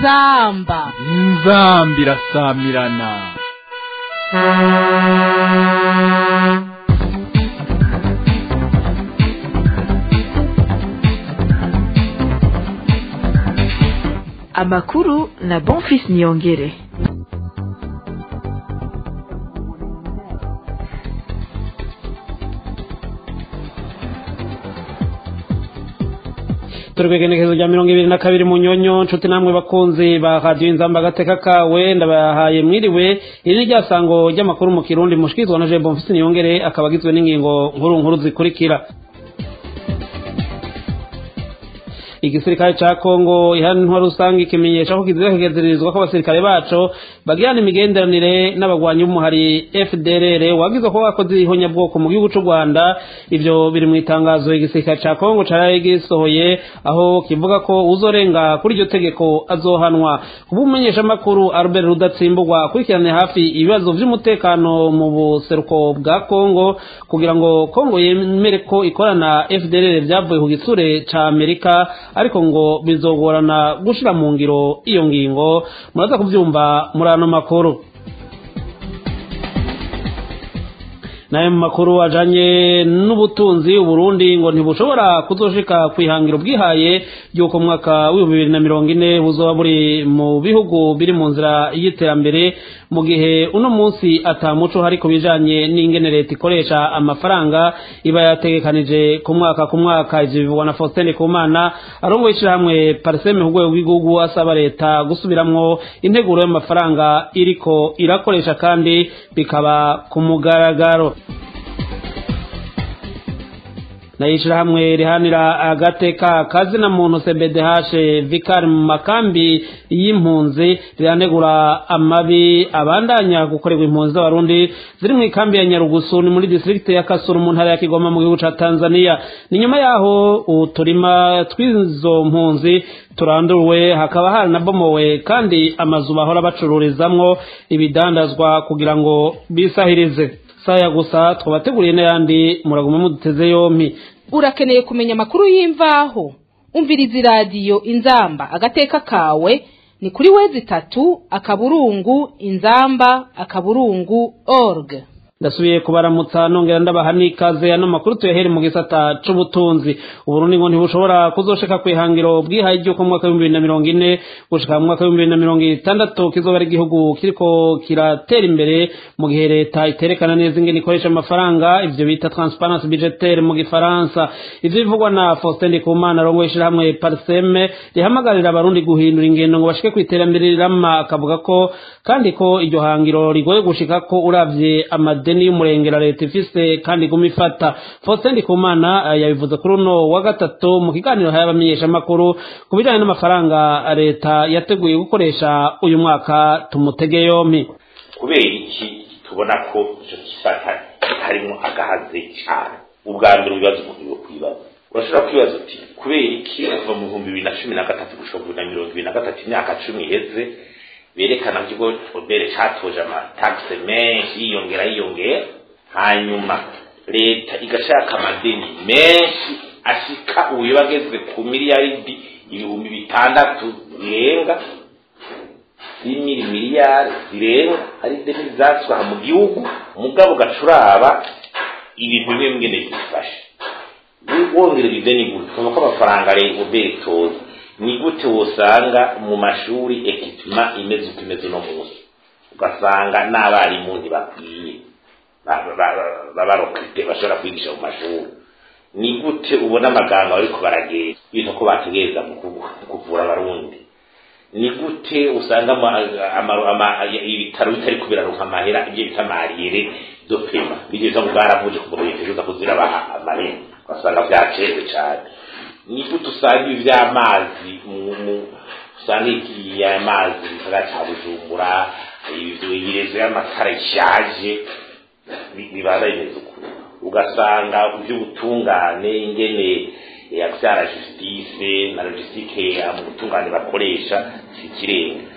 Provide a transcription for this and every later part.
inzamba inzamba irasamirana amakuru na bonfis niyongere turi kwegenekezo rya mirongo ibiri na kabiri mu nyonyo nshuti namwe bakunzi ba radiyo inzamba agateka kawe ndabahaye mwiriwe iri ni rya sango ry'amakuru mu kirundi mushikizwa na jembo mfisi niyongere akaba agizwe n'ingingo nkuru nkuru zikurikira igisirikare ca kongo ihanwa rusange ikimenyesha ko kiziza kigezererizwa ko abasirikare baco bagirana imigenderanire n'abagwanyi b'umuhari fdrr wagizwe ko bakoze ihonyabwoko mu gihugu c'u rwanda ivyo biri mu itangazo igisirikare ca kongo caraye gisohoye aho kivuga ko uzorenga kuri iryo tegeko azohanwa kubumumenyeshamakuru albert rudatsimburwa akurikirane hafi ibibazo vy'umutekano mu buseruko bwa kongo kugira ngo kongo yemere ko ikorana fdrr vyavuye ku gitsure ca amerika ariko ngo bizogorana gushira mu ngiro iyo ngingo muraza kuvyumva muri ano makuru nayo mu makuru ajanye n'ubutunzi uburundi ngo ntibushobora kuzoshika kwihangiro bwihaye ry'uko mwaka w'ibihumbi bibiri na mirongo ine buzoba buri mu bihugu biri mu nzira y'iterambere mu gihe uno munsi atamuco hari ku bijanye n'ingene leta ikoresha amafaranga iba yategekanije ku mwaka ku mwaka ivyo bivugwa na faustin kumana arongoye ishirahamwe pariseme ku rwego rw'igihugu asaba leta gusubiramwo integuro y'amafaranga iriko irakoresha kandi bikaba ku mugaragaro nayishirahamwe rihanira agateka kazina muntu cbdh vikari mu makambi y'impunzi riranegura amabi abandanya gukorerwa impunzi z'abarundi ziri mu ikambi ya nyarugusu ni muri distrikti ya kasuru mu ntara ya kigoma mu gihugu ca tanzania ni nyuma yaho uturima tw'izo mpunzi turanduwe hakaba haranabomowe kandi amazu bahora bacururizamwo ibidandazwa kugira ngo bisahirize saya gusa twabateguriye n'ayandi muraguma muduteze yompi urakeneye kumenya amakuru y'imvaho umviriza iradiyo inzamba agateka kawe ni kuri wezi itatu akaburungu inzamba akaburungu org ndasubiye kubaramutsa nongera ndabaha n'ikaze ano makuru tuyahere mu gisata c'ubutunzi uburundi ngo ntibushobora kuzoshika kwihangiro bwihaye ry'uko mu mwaka w'ibihumbi bibiri na mirongo ine gushika mu mwaka w'ibihumbi bibiri na mirongo itandatu kizoba ari igihugu kiriko kiratera imbere mu gihe leta iterekana neza ingene ikoresha amafaranga ivyo bita transparence budgetaire mu gifaransa ivyo bivugwa na faustin ndikumana arongoye ishirahamwe parseme rihamagarira abarundi guhindura ingendo ngo bashike kw'iterambere rirama akavuga ko kandi ko iryo hangiro rigoye gushikako uravye amade amadeni y'umurengera leta ifise kandi iguma ifata faustin ndikumana yabivuze kuri uno wa gatatu mu kiganiro haye abamenyeshamakuru ku bijanye n'amafaranga leta yateguye gukoresha uyu mwaka tumutege yompi kubera iki tubona ko ico gisata harimo agahaze cane ubwa mbere ibibazo umuntu yo kwibaza urashobora kwibaza uti kubera iki kuva mu bihumbi bibiri na cumi na gatatu gushika bibiri na mirongo ibiri na gatatu imyaka cumi iheze berekana ko ikigo obere catoje amatagisi menshi yiyongera yiyongera hanyuma leta igashaka amadeni menshi ashika ubu bageze ku miliyaridi ibihumbi bitandatu zirenga z'imiri miliyari zirenga ari deni zaswaha mu gihugu mugabo gacuraba ibintu bimwe mwene bifashe wongerera ideni gutyo ko amafaranga leta obere itoza ni gute wosanga mu mashuri ekipima imeze uko imeze uno munsi ugasanga n'abarimu ntibakwiye babarokite bashobora kwigisha mu mashuri ni gute ubona amagambo ariko baragenda bita ko bategereza mu kuvura abarundi ni gute usanga ibitaro bitari kubiraronka amahera ibyo bita mariyere dopema bigeza ngo bwaravuje ku muntu yitegereza kuzirabaha amahera ugasanga byaceze cyane ni gute usanga ibi by'amazi usanga igiye amazi gisagara cya bujumbura ibirezo y'amatara ishaje bibaza bimeze uko ugasanga iby'ubutungane ingene abyara justice na logistique mu butungane bakoresha si ikirenga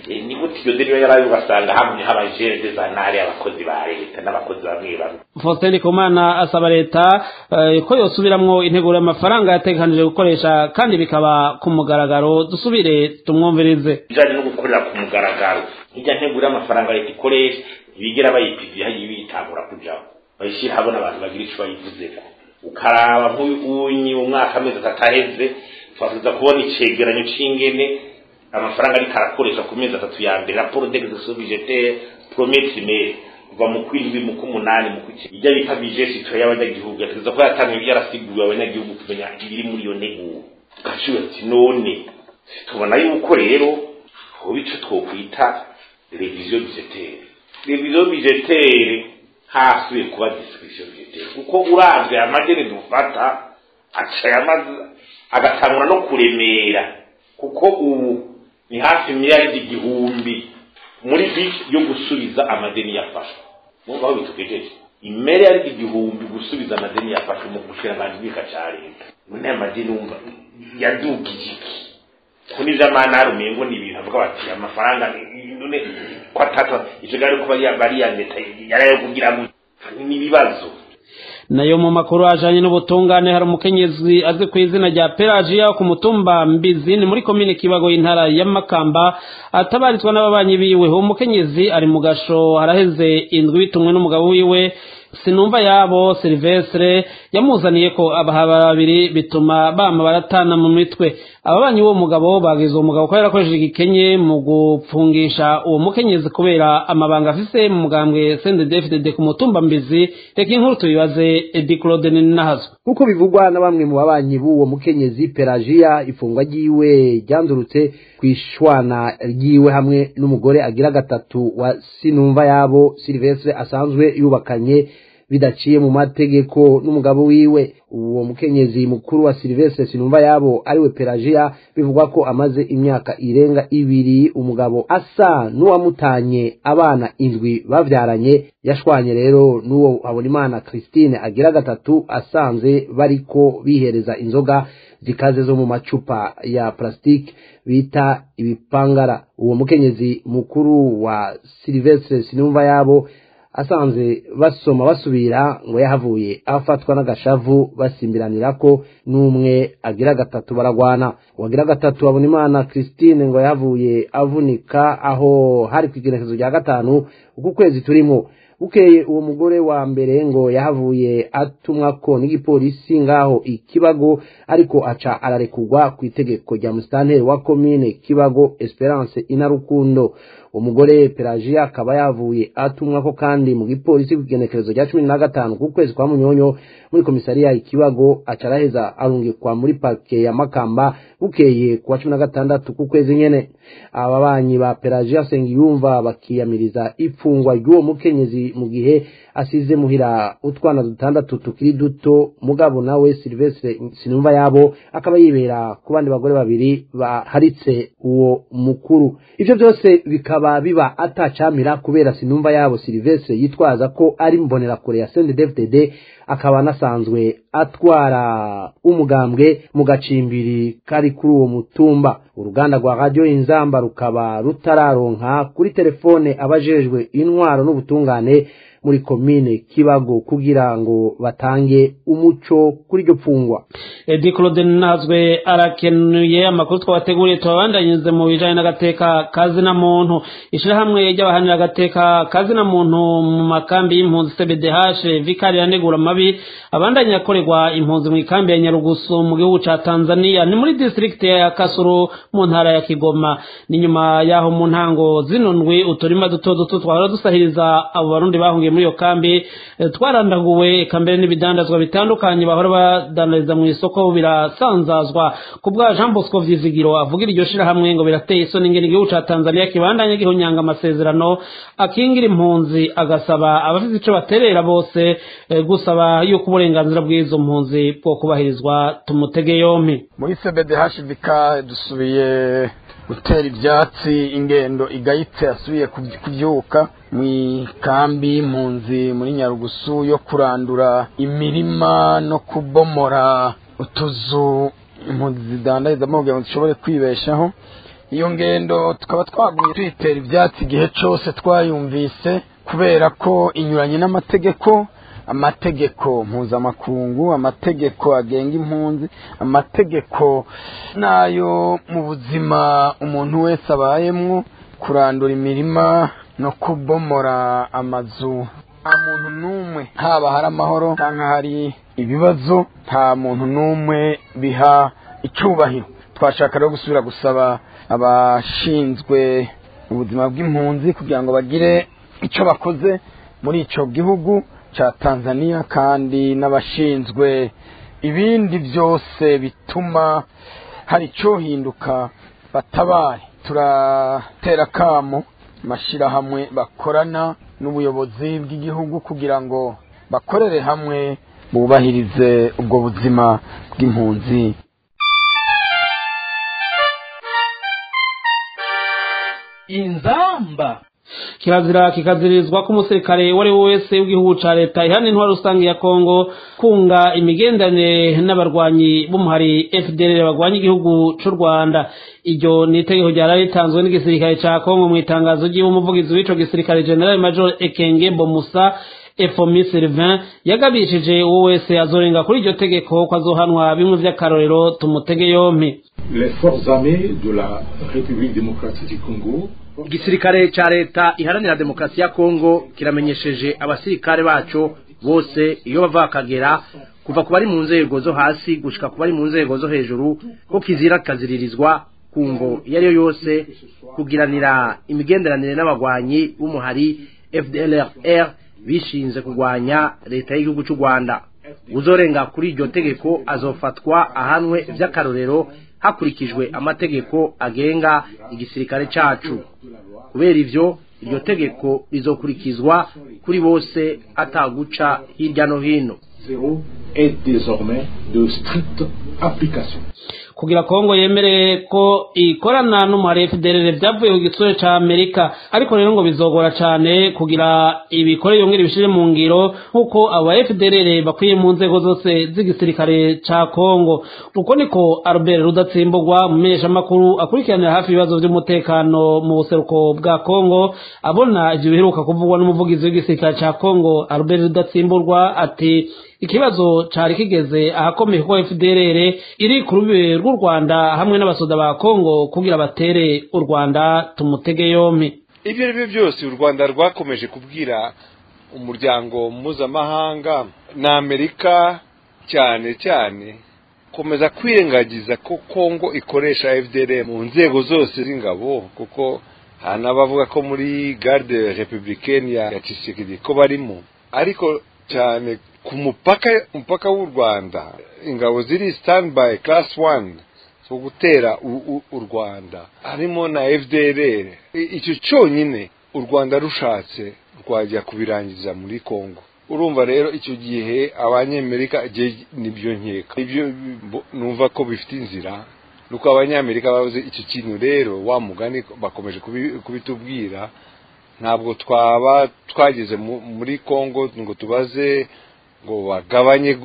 ni gute iyo deni yarayo ugasanga hamwe habajere dezanare abakozi ba leta n'abakozi bamwe bamwe Faustin Ndikumana asaba leta eh, ko yosubiramwo integuro y'amafaranga yategekanije gukoresha kandi bikaba ku mugaragaro dusubire tumwumvirize bijanye no gukorera ku mugaragaro hirya ntegura amafaranga leta ikoresha ntibigera bayipizi hagiye bitangura kujaho bayishyira habona abantu bagira ico bayivuzeko ukaraba nk'unyi umwaka amezi atatu aheze twafuza kubona icegeranyo c'ingene amafaranga ariko arakoresha ku mezi atatu ya mbere raporo d'exercice budgetaire premier trimestre kuva mu kwindwi mu k'umunani mu kw'icenda ijya bita budget citoyen y'abanyagihugu yategeza ko yatanzwe yarasiguye abanyagihugu kumenya ibiri muri iyo nteguro ugaciwe ati none tubona yuko rero hoba ico twokwita revision budgetaire revision budgetaire hasubiye kuba discussion budgetaire kuko uravye amadeni dufata aca yamaze agatangura no kuremera kuko ubu ni hafi miliyaridi igihumbi muri bisi yo gusubiza amadeni yafashwe mwumva aho bitugejeje imiliyaridi igihumbi gusubiza amadeni yafashwe mu bushiranganji bw'ika ca leta none aya madeni wumva yadugije iki ko n'ivy'amanari umengo ni ibintu avuga bati amafaranga ni- none ko atatu ico gari kuba bariya leta yarayo kugira ngo n'ibibazo nayo mu makuru ajanye n'ubutungane hari umukenyezi azi ku izina rya pelagiya ku mutumba mbizi ni muri komine kibago y'intara ya makamba atabarizwa n'ababanyi biwe uwo mukenyezi ari mu gasho haraheze indwi bitumwe n'umugabo wiwe sinumva yabo silvestre yamuzaniye ko abaha babiri bituma bama baratana mu mitwe ababanyi b'uwo mugabo bagize uwo mugabo ko yarakoresheje igikenye mu gupfungisha uwo mukenyezi kubera amabanga afise mu mugambwe sendedefdede ku mutumba mbizi reka inkuru tuyibaze edi claude ninahazo nk'uko bivugwa na bamwe mu babanyi b'uwo mukenyezi pelagiya ifungwa ryiwe ryandurutse ku ishwana ryiwe hamwe n'umugore agira gatatu wa sinumva yabo silvestre asanzwe yubakanye bidaciye mu mategeko n'umugabo wiwe uwo mukenyezi mukuru wa silvestre sinumva yabo ariwe pelagiya bivugwa ko amaze imyaka irenga ibiri umugabo asa n'uwamutanye abana indwi bavyaranye yashwanye rero n'uwo habonimana christine agira gatatu asanze bariko bihereza inzoga zikaze zo mu macupa ya plastique bita ibipangara uwo mukenyezi mukuru wa silvestre sinumva yabo asanze basoma basubira ngo yahavuye afatwa n'agashavu basimbiranira ko n'umwe agira gatatu baragwana uwagira gatatu abona imana christine ngo yahavuye avunika aho hari ku igenekezo rya gatanu uku kwezi turimo bukeye uwo mugore wa mbere ngo yahavuye atumwa ko n'igipolisi ngaho ikibago ariko aca ararekurwa ku itegeko rya musitanteri wa komine kibago esperance inarukundo uwo mugore pelagiya akaba yavuye atumwa ko kandi mu gipolisi ku igenekerezo rya cumi na gatanu ku kwezi kwa munyonyo muri komisariya ikibago aca araheza arungikwa muri parike ya makamba bukeye ku wa cumi na gatandatu ku kwezi nyene ababanyi ba pelagiya sengiyumva bakiyamiriza ifungwa ry'uwo mukenyezi mu gihe asize muhira utwana dutandatu tukiri duto mugabo nawe silvestre sinumva yabo akaba yibera ku bandi bagore babiri baharitse uwo mukuru ivyo byose bikaba biba atacamira kubera sinumva yabo silvestre yitwaza ko ari mbonerakure ya sendedefdd akaba anasanzwe atwara umugambwe mu gacimbiri kari kuri uwo mutumba uruganda rwa radiyo inzamba rukaba rutararonka kuri telefone abajejwe intwaro n'ubutungane muri komine kibago kugira ngo batange umuco kuri iryo pfungwa edi claude nazwe arakenuye amakuru twabateguriye tubabandanyirize mu bijanye n'agateka kazina muntu ishirahamwe ry'abahanira agateka kazina muntu mu makambi y'impunzi cbdh vikari yanegura amabi abandanya akorerwa impunzi mu ikambi ya nyarugusu mu gihugu ca tanzania ni muri distrikti ya kasuru mu ntara ya kigoma ni nyuma yaho mu ntango zino ndwi uturima duto duto twahora dusahiriza abo barundi bahungiye muri iyo kambi eh, twarandaguwe eka mbere n'ibidandazwa bitandukanye bahora badandariza mu isoko birasanzazwa ku bwa jean bosco vyizigiro avugira iryo shirahamwe ngo birateye isoni ingene igihugu ca tanzania kibandanye gihunyanga amasezerano akingira impunzi agasaba abafite ico baterera bose eh, gusaba yuko uburenganzira bw'izo mpunzi bwo kubahirizwa tumutege yompi muri cbdhbk dusubiye gutera ibyatsi ingendo igayitse yasubiye kubyi- kubyuka mu ikambi y'impunzi muri nyarugusu yo kurandura imirima no kubomora utuzu impunzi zidandarizamo kugira ngo zishobore kwibeshaho iyo ngendo tukaba twagumye tuyitera ibyatsi igihe cyose twayumvise kubera ko inyuranye n'amategeko amategeko mpuzamakungu amategeko agenga impunzi amategeko n'ayo mu buzima umuntu wese abayemwo kurandura imirima no kubomora amazu nta muntu n'umwe haba hari amahoro cyangwa hari ibibazo nta muntu n'umwe biha icyubahiro twashaka rero gusubira gusaba abashinzwe ubuzima bw'impunzi kugira ngo bagire icyo bakoze muri icyo gihugu cya tanzania kandi n'abashinzwe ibindi byose bituma hari icyo hinduka batabare turatera akamo amashyirahamwe bakorana n'ubuyobozi bw'igihugu kugira ngo bakorere hamwe bubahirize ubwo buzima bw'impunzi inzamba kirazira kikazirizwa ko umusirikare uwo ari we wese w'igihugu ca leta ihana intwaro rusange ya kongo kunga imigenderanire n'abarwanyi b'umuhari fdr barwanya igihugu c'u rwanda iryo ni itegeko ryari ritanzwe n'igisirikare ca kongo mu itangazo ry'iwe umuvugizi w'ico gisirikare general major ekenge bomusa efomi sylvain yagabishije uwo wese azorenga kuri iryo tegeko ko azohanwa bimwe vy'akarorero tumutege yompi les forces armées de la République démocratique du Congo igisirikare ca leta iharanira demokarasi ya kongo kiramenyesheje abasirikare baco bose iyo bava bakagera kuva ku bari mu nzego zo hasi gushika ku bari mu nzego zo hejuru ko kizira kaziririzwa ku ngo iyo ari yo yose kugiranira imigenderanire n'abagwanyi b'umuhari fdlr bishinze kurwanya leta y'igihugu cy'u rwanda uzorenga kuri iryo tegeko azofatwa ahanwe vy'akarorero hakurikijwe amategeko agenga igisirikare cacu kubera ivyo iryo tegeko rizokurikizwa kuri bose ataguca hirya no hino zéro est désormais de stricte application. kugira kongo yemere ko ikorana n'umuhari fdr byavuye ku gitsure ca amerika ariko rero ngo bizogora cane kugira ibikore yongera ibishire mu ngiro nk'uko aba fdr bakwiye mu nzego zose z'igisirikare ca kongo uko niko albert rudatsimburwa umumenyeshamakuru akurikiranira hafi ibibazo vy'umutekano mu buseruko bwa kongo abona ivyo biheruka kuvugwa n'umuvugizi w'igisirikare ca kongo albert rudatsimburwa ati ikibazo cari kigeze ahakomeye kuko fdrr iri ku rubibe rw'u rwanda hamwe n'abasoda ba kongo kugira batere u rwanda tumutege yompi ibyo ari byo byose u rwanda rwakomeje kubwira umuryango mpuzamahanga na amerika cyane cyane komeza kwirengagiza ko kongo ikoresha fdr mu nzego zose z'ingabo kuko hari n'abavuga ko muri garde republicaine ya tshisekedi ko barimo ariko cyane ku mupaka umupaka w'u rwanda ingabo ziri standby class one zo gutera u rwanda harimo na fdr icyo cyonyine u rwanda rushatse rwajya kubirangiza muri congo urumva rero icyo gihe abanyamerika nibyo nkeka ibyo numva ko bifite inzira nuko abanyamerika bavuze icyo kintu rero wa mugani bakomeje kubitubwira ntabwo twaba twageze muri congo ngo tubaze ngo bagabanye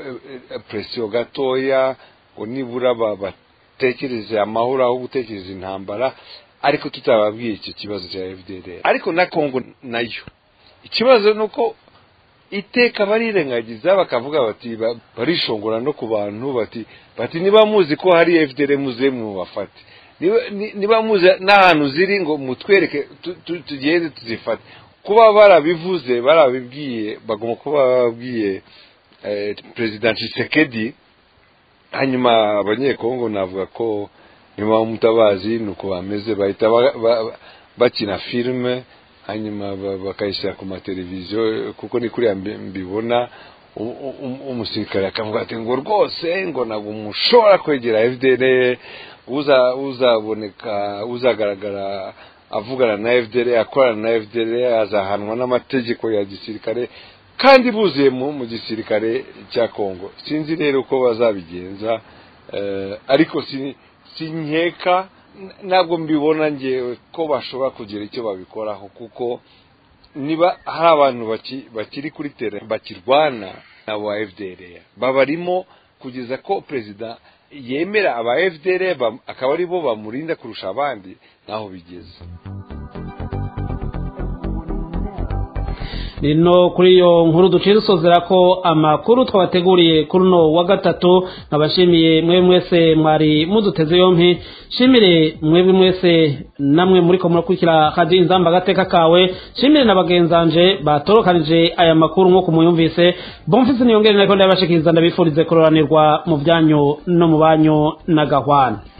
presiyo gatoya ngo nibura batekereze amahoro aho gutekereza intambara ariko tutababwiye icyo kibazo cya fdr ariko na congo nayo ikibazo ni uko iteka barirengagiza bakavuga bati barishongora no ku bantu bati bati niba muzi ko hari fdr muze mubafate niba muzi n'ahantu ziri ngo mutwereke tugende tuzifate kuba barabivuze barabibwiye bagomba kuba bababwiye perezida Tshisekedi hanyuma abanyekongo navuga ko nyuma y'umutabazi ni uko bameze bahita bakina filime hanyuma bakayishyira ku mateleviziyo kuko ni kuriya mbibona umusirikare akavuga ati ngo rwose ngo ntabwo mushobora kwegera fdr uzaboneka uzagaragara avugana na fdr akorana na fdr azahanwa n'amategeko ya gisirikare kandi buzuye mu gisirikare cya kongo sinzi rero uko bazabigenza ariko si nkeka ntabwo mbibona ngewe ko bashobora kugira icyo babikoraho kuko niba hari abantu bakiri kuri tere bakirwana na ba fdr babarimo kugeza ko perezida yemera aba fdr bam- akaba ari bo bamurinda kurusha abandi naho bigeze rino kuri iyo nkuru duciye dusozera ko amakuru twabateguriye kuri uno wa gatatu nkabashimiye mwebwe mwese mwari muduteze yompi shimire mwebwe mwese namwe muriko murakurikira radiyo inzamba agateka kawe shimire na bagenzanje batorokanije aya makuru nk'uko muyumvise bomfise niyongere nariko ndabashikiriza ndabifurize kuroranirwa mu byanyu no mu banyu na gahwana